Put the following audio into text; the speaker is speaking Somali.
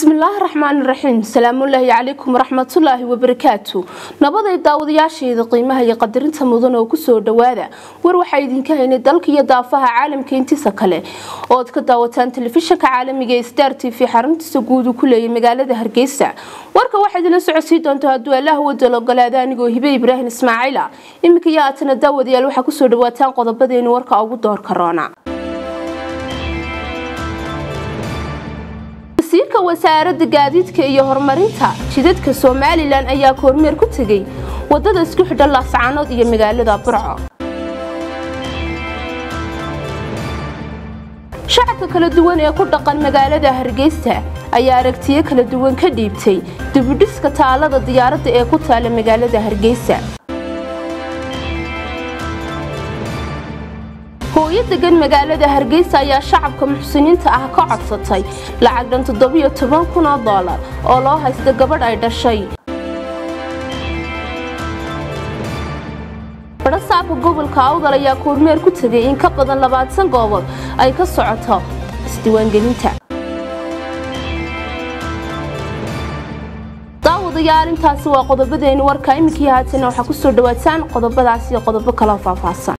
bismillaahi raxmaani raxiim salaamullaahi calaykum waraxmatullaahi wabarakaatu nabaday daawadayaasheeda qiimaha iyo qadarinta mudan oo kusoo dhawaada war waxaa idinka haynay dalka iyo daafaha caalamka intiisa kale ooad ka daawataan telefishanka caalamiga ee star t v xaruntiisa guud uu ku leeyay magaalada hargeysa warka waxaa idinla socodsii doonta hadduu allaah wadal ogolaada anigoo hibe ibraahim ismaaciila iminka iyo aatana daawadayaal waxaa kusoo dhawaataan qodobadeeni warka ugu doorka roona wasiirka wasaaradda gaadiidka iyo horumarinta jidadka somalilan ayaa kormeer ku tegay wadada isku xidha laascaanood iyo magaalada burco shacabka kala duwan ee ku dhaqan magaalada hargeysa ayaa aragtiyo kala duwan ka dhiibtay dibudhiska taalada diyaaradda ee ku taala magaalada hargeysa hooyo degan magaalada hargeysa ayaa shacabka muxsiniinta ah ka codsatay lacag dhan toddobiyo toban kun oo doolar oo loo haysta gabadh ay dhashay badhasaabka gobolka awdal ayaa kormeer ku tegay in ka badan labaatan goobood ay ka socoto isdiiwaangelinta daawadayaal intaasi waa qodobadeeni warka iminkii haatana waxaa kusoo dhawaataan qodobadaas iyo qodobo kaloo faahfaahsan